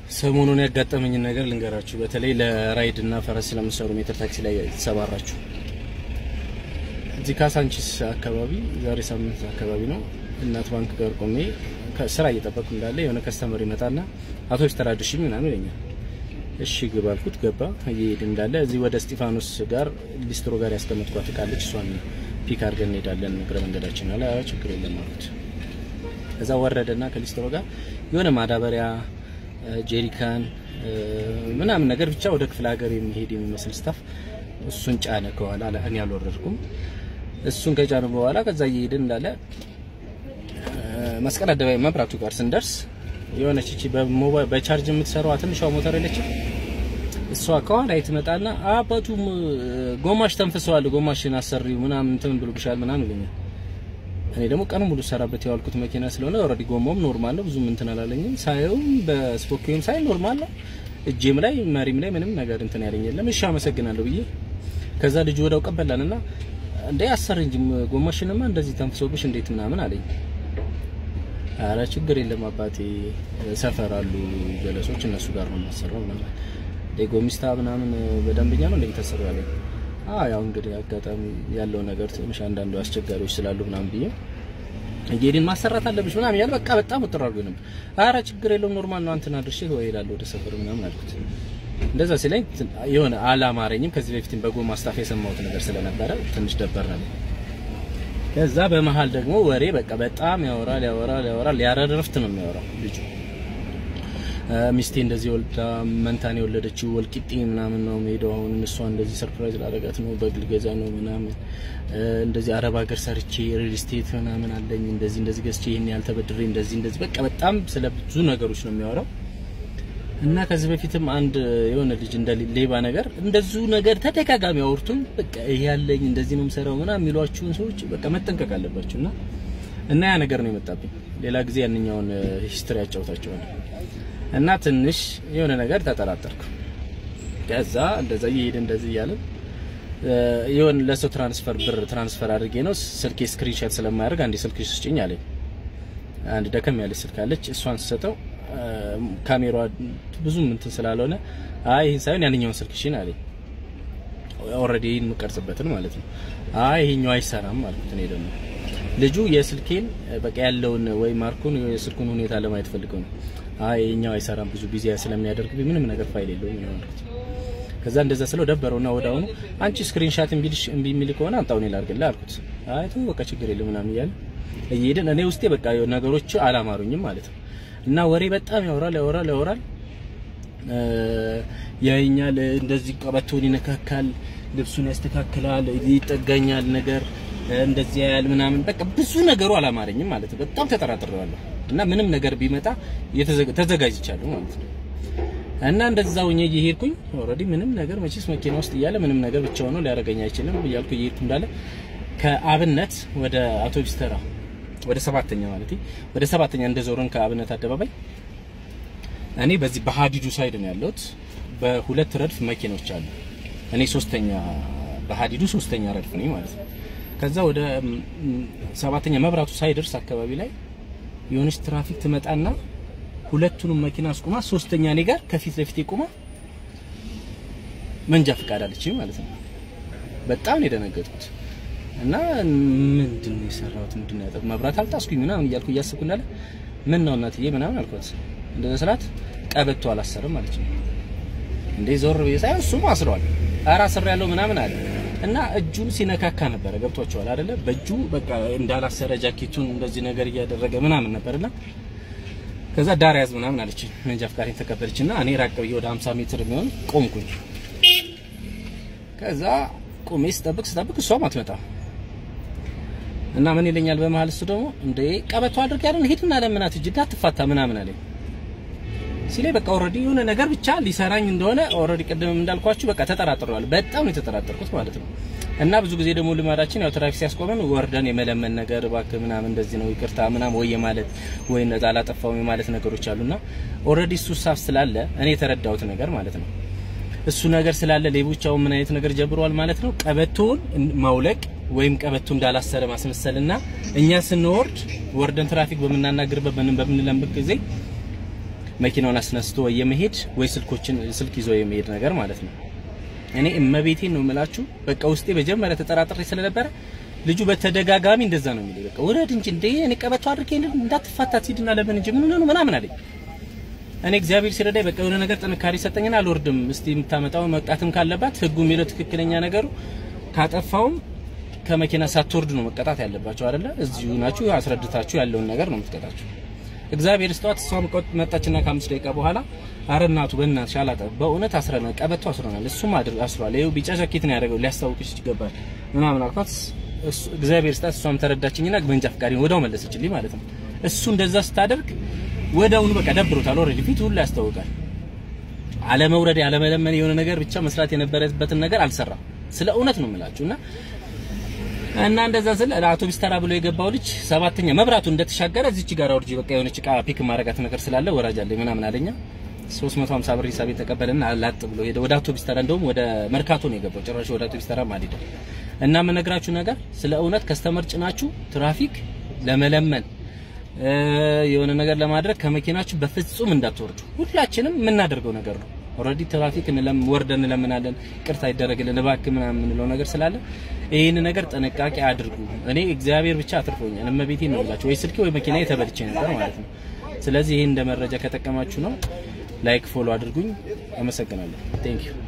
ሰሞኑን ያጋጠመኝን ነገር ልንገራችሁ። በተለይ ለራይድ እና ፈረስ ስለምሰሩ ሜትር ታክሲ ላይ የተሰማራችሁ እዚህ ካሳንቺስ አካባቢ ዛሬ ሳምንት አካባቢ ነው እናት ባንክ ጋር ቆሜ ስራ እየጠበቅኩ እንዳለ የሆነ ከስተመር ይመጣና አውቶቡስ ተራድሽኝ ምናምን ይለኛል። እሺ ግባ አልኩት። ገባ። እየሄድ እንዳለ እዚህ ወደ እስጢፋኖስ ጋር ሊስትሮ ጋር ያስቀመጥኳት እቃለች እሷን ፒክ አድርገን እንሄዳለን እግረ መንገዳችን አለ። አዎ ችግር የለም አልኩት። እዛ ወረደና ከሊስትሮ ጋር የሆነ ማዳበሪያ ጄሪካን ምናምን ነገር ብቻ ወደ ክፍለ ሀገር የሚሄድ የሚመስል ስታፍ እሱን ጫነ ከኋላ። እኔ አልወረድኩም። እሱን ከጫነ በኋላ ከዛ እየሄድን እንዳለ መስቀል አደባባይ መብራቱ ጋር ስንደርስ የሆነች እቺ በሞባይል በቻርጅ የምትሰራዋ ትንሿ ሞተር የለችም እሷ ከኋላ ትመጣና አባቱ ጎማሽ ተንፍሰዋል፣ ጎማሽን አሰሪው ምናምን እንትን ብሎብሻል ምናምን ይለኛል። እኔ ደግሞ ቀኑ ሙሉ ሰራበት የዋልኩት መኪና ስለሆነ ኦልሬዲ ጎማውም ኖርማል ነው፣ ብዙም እንትን አላለኝም። ሳየውም በስፖኪዮም ሳይ ኖርማል ነው። እጄም ላይ መሪም ላይ ምንም ነገር እንትን ያለኝ የለም። እሺ አመሰግናለሁ ብዬ ከዛ ልጁ ወደው ቀበላንና እንዴ አሰር እንጂ ጎማሽንማ እንደዚህ ተንፍሶብሽ እንዴት ምናምን አለኝ። አረ ችግር የለም አባቴ ሰፈር አሉ ጀለሶች እነሱ ጋር ነው የማሰራው ምናምን ጎሚስታ ምናምን በደንበኛ ነው እንደምታሰሩ ያለኝ። አዎ ያው እንግዲህ አጋጣሚ ያለው ነገር ትንሽ አንዳንዱ አስቸጋሪዎች ስላሉ ምናምን ብዬ እየሄድን ማሰራት አለብሽ ምናምን ያለ በቃ በጣም ወጥሮ አድርጎ ነበር። አረ ችግር የለውም ኖርማል ነው አንተና ድርሼ ወይ እሄዳለሁ ወደ ሰፈር ምናምን አልኩት። እንደዛ ሲለኝ የሆነ አላማረኝም። ከዚህ በፊትም በጎማ ስታፍ የሰማሁት ነገር ስለነበረ ትንሽ ደበር ነበር። ከዛ በመሀል ደግሞ ወሬ በቃ በጣም ያወራል ያወራል ያወራል። ያረር ረፍት ነው የሚያወራው ልጁ። ሚስቴ እንደዚህ ወልዳ መንታን የወለደችው ወልቂጤ ምናምን ነው የምሄደው። አሁን እሷ እንደዚህ ሰርፕራይዝ ላደረጋት ነው በግል ገዛ ነው ምናምን እንደዚህ አረብ ሀገር ሰርቼ ሪል ስቴት ምናምን አለኝ እንደዚህ እንደዚህ ገዝቼ ይሄን ያህል ተበድሬ እንደዚህ እንደዚህ በቃ በጣም ስለ ብዙ ነገሮች ነው የሚያወራው። እና ከዚህ በፊትም አንድ የሆነ ልጅ እንደ ሌባ ነገር እንደዚሁ ነገር ተደጋጋሚ አውርቱም በቃ ይሄ ያለኝ እንደዚህ ነው የምሰራው ምናምን የሚሏችሁን ሰዎች በቃ መጠንቀቅ አለባችሁ። እና እና ያ ነገር ነው የመጣብኝ። ሌላ ጊዜ ያንኛውን ሂስትሪ ያጫውታቸዋለሁ። እና ትንሽ የሆነ ነገር ተጠራጠርኩ። ከዛ እንደዛ እየሄደ እንደዚህ እያለ የሆነ ለሰው ትራንስፈር ብር ትራንስፈር አድርጌ ነው ስልኬ ስክሪንሾት ስለማያደርግ አንዴ ስልክ ስጭኝ አለኝ። አንድ ደከም ያለች ስልክ አለች። እሷን ስሰጠው ካሜራዋ ብዙም እንትን ስላልሆነ አይ ይሄን ሳይሆን ያንኛውን ስልክ እሺን አለኝ። ኦልሬዲ ይሄን የምቀርጽበትን ማለት ነው። አይ ይሄኛው አይሰራም አልኩት። እኔ ደግሞ ልጁ የስልኬን በቃ ያለውን ወይ ማርኩን የስልኩን ሁኔታ ለማየት ፈልገው ነው። አይ ይሄኛው አይሰራም ብዙ ቢዚ ስለሚያደርግብኝ ምንም ነገር ፋይል የለውም ነው አልኩት። ከዛ እንደዛ ስለው ደበረውና ወዳውኑ አንቺ ስክሪንሻት እምቢልሽ እምቢ የሚል ከሆነ አምጣው እኔ ላድርግልህ አልኩት። አይ ተው በቃ ችግር የለም ምናምን እያለ እየሄድን እኔ ውስጤ በቃ ነገሮች አላማሩኝም ማለት ነው። እና ወሬ በጣም ያወራል ያወራል ያወራል ያይኛል፣ እንደዚህ ቀበቶን ይነካካል፣ ልብሱን ያስተካክላል፣ ይጠጋኛል ነገር እንደዚህ ያያል ምናምን በቃ ብዙ ነገሩ አላማረኝም ማለት ነው። በጣም ተጠራጥሬዋለሁ እና ምንም ነገር ቢመጣ ተዘጋጅቻለሁ ማለት ነው። እና እንደዛው ሆኜ እየሄድኩኝ ኦልሬዲ ምንም ነገር መቼስ መኪና ውስጥ እያለ ምንም ነገር ብቻውን ነው ሊያደርገኝ አይችልም እያልኩ እየሄድኩ እንዳለ ከአብነት ወደ አውቶቡስ ተራ ወደ ሰባተኛ ማለት ወደ ሰባተኛ እንደዞርን ከአብነት አደባባይ እኔ በዚህ በሀዲዱ ሳይድ ነው ያለሁት። በሁለት ረድፍ መኪኖች አሉ። እኔ ሶስተኛ በሀዲዱ ሶስተኛ ረድፍ ነኝ ማለት ነው። ከዛ ወደ ሰባተኛ መብራቱ ሳይደርስ አካባቢ ላይ የሆነች ትራፊክ ትመጣና ሁለቱንም መኪና አስቁማ ሶስተኛ እኔ ጋር ከፊት ለፊት ቆማ መንጃ ፈቃድ አለችኝ ማለት ነው። በጣም ነው የደነገጥኩት። እና ምንድን ነው የሰራሁት? ምንድን ነው ያጠፋሁት? መብራት አልጣስኩኝ ምናምን እያልኩ እያስብኩ እንዳለ ምን ነው እናትዬ ምናምን አልኳት። እንደዛ ስላት ቀበቶ አላሰርም ማለት ነው። እንዴ ዞር ብዬ ሳይሆን እሱም አስሯል። ኧረ አስሬያለሁ ምናምን አለ እና እጁን ሲነካካ ነበረ። ገብቷቸዋል አይደለ? በእጁ በቃ እንዳላሰረ ጃኬቱን እንደዚህ ነገር እያደረገ ምናምን ነበርና ከዛ ዳር ያዝ ምናምን አለችኝ። መንጃ ፈቃዴን ተቀበለችና እኔ ራቅ ብዬ ወደ 50 ሜትር የሚሆን ቆምኩኝ። ከዛ ቆሜ ስጠብቅ ስጠብቅ እሷም አትመጣም እና ምን ይለኛል በመሀል እሱ ደግሞ እንደ ቀበቶ አድርግ ያለን ሄድና ለምናት እጅ እንዳትፋታ ምናምን አለኝ ሲለኝ በቃ ኦልሬዲ የሆነ ነገር ብቻ ሊሰራኝ እንደሆነ ኦልሬዲ ቅድም እንዳልኳችሁ በቃ ተጠራጥሬዋለሁ። በጣም ነው የተጠራጠርኩት ማለት ነው። እና ብዙ ጊዜ ደግሞ ልማዳችን ያው ትራፊክ ሲያስቆመን ወርደን የመለመን ነገር እባክህ ምናምን እንደዚህ ነው ይቅርታ ምናምን ወይ ማለት ወይ እንደዛ አላጠፋውም የማለት ነገሮች አሉና ኦልሬዲ እሱ ሳፍ ስላለ እኔ የተረዳሁት ነገር ማለት ነው እሱ ነገር ስላለ ሌቦቻው ምን አይነት ነገር ጀብረዋል ማለት ነው። ቀበቶውን ማውለቅ ወይም ቀበቶ እንዳላሰረ ማስመሰልና እኛ ስንወርድ ወርደን ትራፊክ በምናናግርበት በምን በምንለምበት ጊዜ መኪናውን አስነስቶ ወይ የመሄድ ወይ ስልኮችን ስልክ ይዞ የመሄድ ነገር ማለት ነው። እኔ እመቤቴን ነው የምላችሁ። በቃ ውስጤ መጀመሪያ ተጠራጥሬ ስለነበረ ልጁ በተደጋጋሚ እንደዛ ነው የሚለኝ። በቃ ውረድ እንጂ እንደ እኔ ቀበቶ አድርጌ እንዳትፋታት ሂድና ለምን እንጂ ምን ነው ምናምን አለኝ። እኔ እግዚአብሔር ሲረዳኝ በቃ የሆነ ነገር ጥንካሬ ሰጠኝና አልወርድም። እስቲ የምታመጣው መቅጣትም ካለባት ህጉ የሚለው ትክክለኛ ነገሩ ካጠፋውም ከመኪና ሳትወርድ ነው መቀጣት ያለባቸው አይደለ? እዚሁ ናችሁ አስረድታችሁ ያለውን ነገር ነው የምትቀጣችሁ። እግዚአብሔር ስተዋት እሷ መጣችና ከአምስት ደቂቃ በኋላ አረ እናቱ በእናትሽ አላጠ በእውነት አስረናል፣ ቀበቶ አስረናል፣ እሱም አድር አስሯል። ይኸው ቢጫ ጃኬት ነው ያደረገው ሊያስታውቅሽ ይገባል ምናምን አልኳት። እግዚአብሔር ስታት እሷም ተረዳችኝና መንጃ ፈቃዴን ወዳው መለሰችልኝ ማለት ነው። እሱ እንደዛ ስታደርግ ወዳውኑ በቃ ደብሮታል። ኦልሬዲ ፊቱ ሁሉ ያስታውቃል። አለመውረድ ያለመለመን የሆነ ነገር ብቻ መስራት የነበረበትን ነገር አልሰራም። ስለ እውነት ነው የምላችሁ እና እና እንደዛ ስለ አውቶቢስ ተራ ብሎ የገባው ልጅ ሰባተኛ መብራቱ እንደተሻገረ እዚች ጋር አውርጂ በቃ የሆነች እቃ ፒክ ማረጋት ነገር ስላለ ወራጅ አለኝ ምናምን አለኛ 350 ብር ሂሳብ የተቀበለና ላጥ ብሎ ሄደ ወደ አውቶቢስ ተራ። እንደውም ወደ መርካቶ ነው የገባው። ጭራሽ ወደ አውቶቢስ ተራ ማዲደ እና የምነግራችሁ ነገር ስለ እውነት ከስተመር ጭናችሁ ትራፊክ ለመለመን የሆነ ነገር ለማድረግ ከመኪናችሁ በፍጹም እንዳትወርዱ። ሁላችንም የምናደርገው ነገር ነው። ኦልሬዲ ትራፊክ እንለም ወርደን እንለምናለን፣ ቅርታ ይደረግልን እባክህ ምናምን የምንለው ነገር ስላለ ይህን ነገር ጥንቃቄ አድርጉ። እኔ እግዚአብሔር ብቻ አትርፎኛል። እመቤቴን ነው ብላችሁ ወይ ስልኬ ወይ መኪና የተበልቼ ነበር ማለት ነው። ስለዚህ ይህን እንደ መረጃ ከጠቀማችሁ ነው። ላይክ ፎሎ አድርጉኝ። አመሰግናለሁ። ቴንክ ዩ